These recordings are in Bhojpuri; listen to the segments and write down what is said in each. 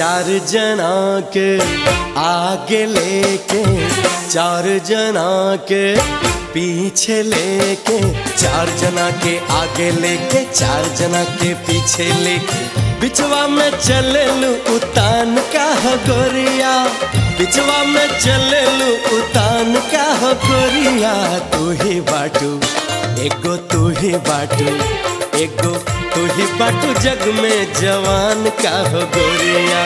चार जना के आगे लेके चार जना के पीछे लेके चार जना के आगे लेके चार जना के पीछे लेके बिचवा में चले लू उतान का हो गोरिया बिचवा में चले लू उतान का हो गोरिया तू ही बाटू एगो तू ही बाटू एगो तू ही बाटू जग में जवान का हो गोरिया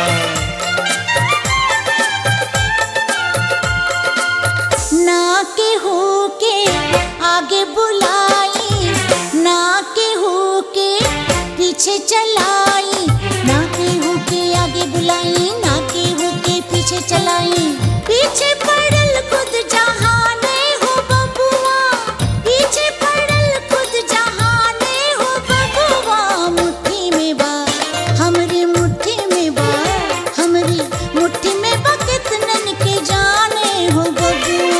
ना के हो के आगे बुलाई ना के हो के पीछे चलाई ना के हो के आगे बुलाई ना के हो के पीछे चलाई पीछे पड़ल खुद जहाने हो बबुआ पीछे पड़ल खुद जहाने हो बबुआ मुट्ठी में बा हमरी मुट्ठी में बा हमरी मुट्ठी में बा कितनन के जाने हो बबुआ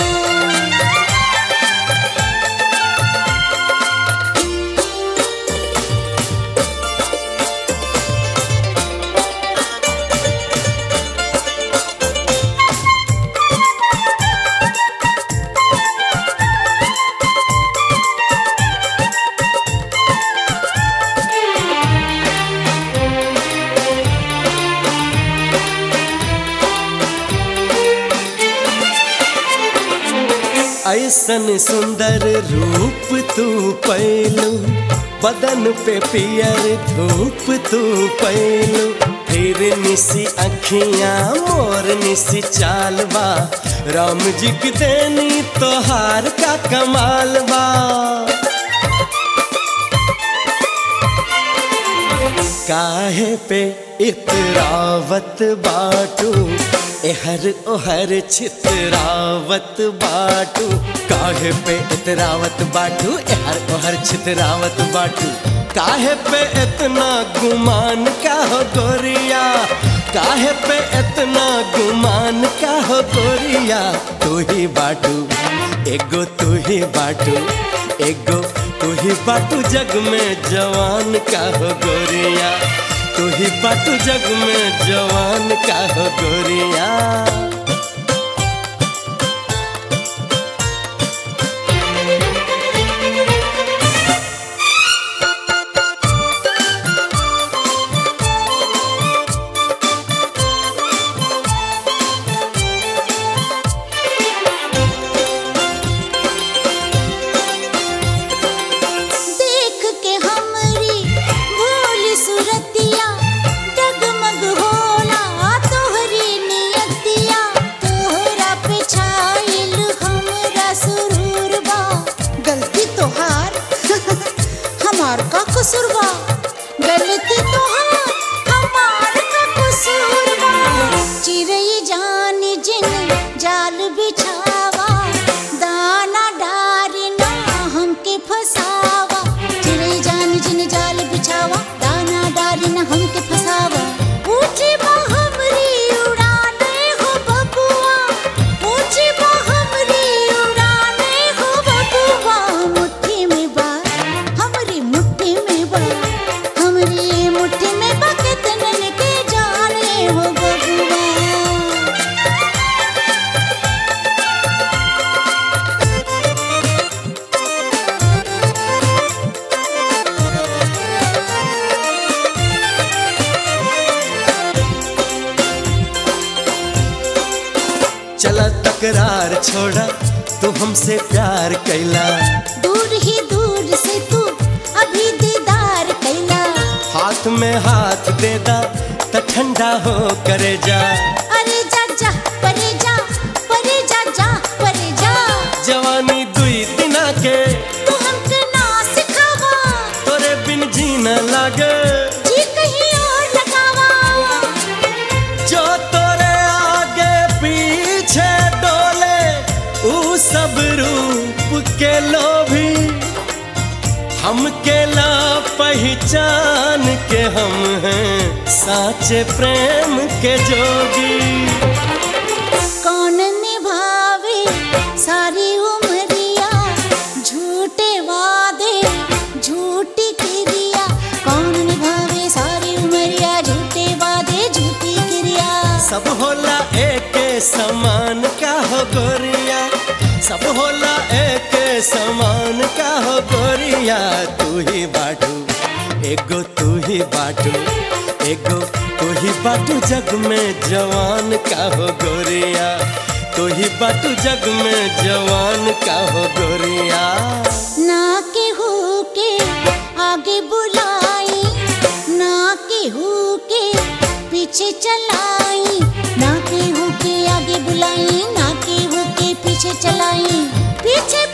ऐसन सुंदर रूप तू पैलू बदन पे पियर धूप तू पैलू फिर निसी अखियां मोर निसी चालबा राम जी की देनी तोहार का कमाल बा काहे पे इतरावत बाटू एहर ओहर छितरावत बाटू काहे पे इतरावत बाटू एहर ओहर छितरावत बाटू काहे पे इतना गुमान का हो गोरिया काहे पे इतना गुमान का हो गोरिया तू ही बाटू एगो तू ही बाटू एगो तू ही बाटू जग में जवान का हो गोरिया तू ही बाटू जग में जवान का हो गोरिया देख के हमरी भोली सुरतिया डगमग होला तोहरी नियतिया तोहरा पे छाइल हमरा सुरूर बा गलती तोहार हमार का कसूर बा गलती तोहार हमार का कसूर बा चिरई जान जिन जाल बिछावा दाना डारी ना हमके फसावा चिड़ै जान जिन जाल बिछावा दाना डारी ना हमके फसावा ऊंची बा हमरी उड़ाने हो बबुआ ऊंची बा हमरी उड़ाने हो बबुआ मुट्ठी में बा हमरी मुट्ठी में बा हमरी मुट्ठी में बा कितनन के जाने हो बबुआ चला तकरार छोड़ा तू हमसे प्यार कैला दूर ही दूर से तू अभी दीदार कैला हाथ में हाथ दे दा त ठंडा हो करे जा अरे जा जा परे जा परे जा जा परे जा जवानी दुई दिना के तू हमके ना सिखावा तोरे बिन जीना लागे जी कहीं और लगावा जो तोरे आगे पीछे डोले ऊ सब रूप के लोभी हम के ला पहचान के हम हैं साचे प्रेम के जोगी कौन निभावे सारी उमरिया झूठे वादे झूठी क्रिया कौन निभावे सारी उमरिया झूठे वादे झूठी सब होला एके समान का हो गोरिया सब होला एके समान का हो गोरिया तू ही बाटू एगो तू ही बाटू एगो तू ही बाटू जग में जवान का हो गोरिया तू ही बाटू जग में जवान का हो गोरिया ना केहू के आगे बुलाई ना केहू के पीछे चलाई ना केहू के आगे बुलाई ना केहू के पीछे चलाई पीछे